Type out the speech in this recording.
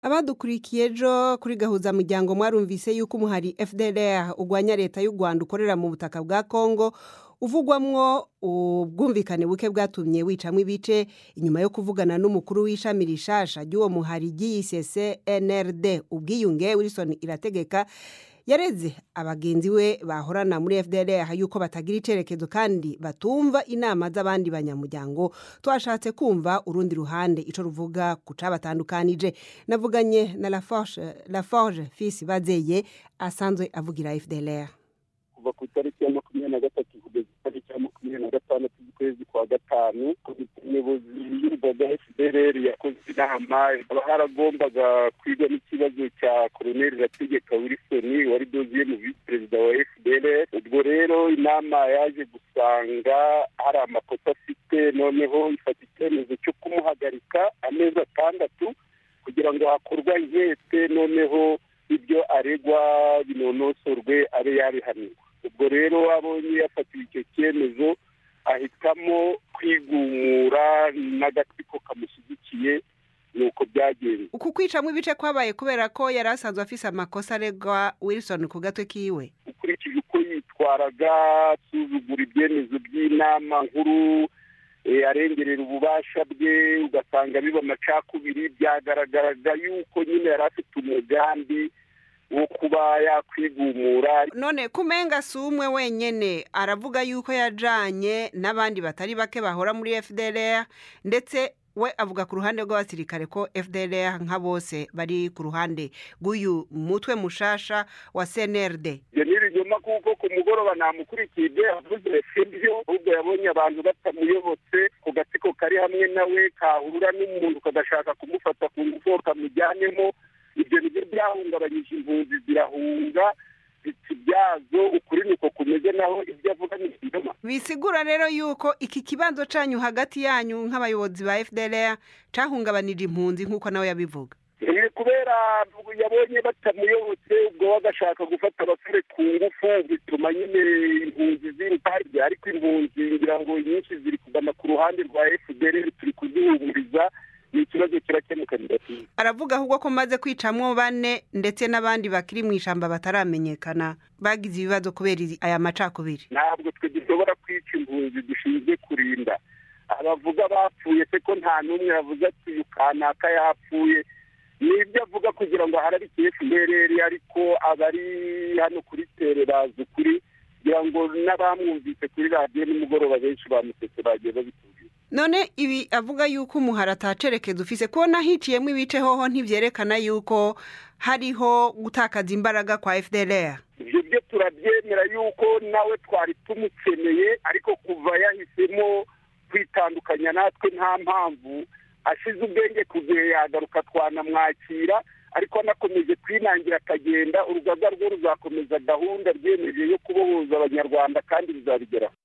abadukurikiye ejo kuri gahuza muryango mwarumvise yuko umuhari fdr urwanya leta y'u rwanda ukorera mu butaka bwa congo uvugwamwo ubwumvikane buke bwatumye wicamwo ibice inyuma yo kuvugana n'umukuru w'ishami rishasha ry'uwo muhari ry'iyisese nrd ubwiyunge wilson irategeka yareze abagenzi we bahorana muri fdr yuko batagira icerekezo kandi batumva inama z'abandi banyamuryango twashatse kumva urundi ruhande ico ruvuga ku cabatandukanije navuganye na laforge laforge fils bazeye asanzwe avugira fdr kuva ku itariki ya makumyabiri na gatatu kugeza itariki ya makumyabiri na gatandatu z'ukwezi kwa gatanu komite nyobozi y'urugaga fdr yakoze inama haba haragombaga kwiga n'ikibazo cya koroneli irategeka wilson wari doziyemu visi perezida wa fdr ubwo rero inama yaje gusanga hari amakosa afite noneho ifata icyemezo cyo kumuhagarika amezi atandatu kugira ngo hakorwa inkete noneho ibyo aregwa binonosorwe abe yabihanirwa ubwo rero abonye yafatiwe icyo cyemezo ahitamo kwigumura n'agatsiko kamushyigikiye ni uko byagenze uku kwicamwo ibice kwabaye kubera ko yari asanzwe afise amakosa aregwa wilson ku gatwe kiwe ukurikije uko yitwaraga asuzugura ibyemezo by'inama nkuru arengerera ububasha bwe ugasanga biba amacakubiri byagaragaraga yuko nyine yari afite umugambi wo kuba yakwigumura none kumenga si umwe wenyene aravuga yuko yajanye n'abandi batari bake bahora muri fdr ndetse we avuga ku ruhande rw'abasirikare ko fdr nka bose bari ku ruhande rw'uyu mutwe mushasha wa cnrd ibyo ni ibinyoma kuko ku mugoroba namukurikiye ibyo yavuze sibyo ahubwo yabonye abantu batamuyobotse ku gatsiko kari hamwe nawe kahura n'umuntu kagashaka kumufata ku ngufu kamujyanemo ibyo nibyo byahungabanyije impunzi zirahunga biti byazo ukuri niko kumeze naho ibyo avuga ni ikinyoma bisigura rero yuko iki kibanzo canyu hagati yanyu nk'abayobozi ba fdr cahungabanije impunzi nk'uko nawe yabivuga ni kubera yabonye batamuyobotse ubwo we agashaka gufata abasore ku ngufu bituma nyine impunzi ziruka harya ariko impunzi ngira ngo nyinshi ziri kugana ku ruhande rwa fdr turi kuzihumuriza ni ikibazo kirakemuka bidatinze aravuga ahubwo ko maze kwicamwo bane ndetse n'abandi bakiri mu ishamba bataramenyekana bagize ibibazo kubera aya macakubiri ntabwo twe dushobora kwica impunzi dushinzwe kurinda abavuga bapfuye se ko nta n'umwe yavuze ati uyu kanaka yapfuye ni ibyo avuga kugira ngo ahararike fdr ariko abari hano kuri tere bazi ukuri kugira ngo n'abamwumvise kuri radiyo nimugoroba benshi bamusetse bagiye babitubwira none ibi avuga yuko umuhara atacerekeza ufise kubona hiciyemo ibice hoho ntivyerekana yuko hariho gutakaza imbaraga kwa fdr ibyo byo turabyemera yuko nawe twari tumukeneye ariko kuva yahisemo kwitandukanya natwe nta mpamvu ashize ubwenge ku gihe yagaruka twanamwakira ariko anakomeje kwinangira akagenda urugaga rwo ruzakomeza gahunda ryemeje yo kubohoza abanyarwanda kandi bizabigeraho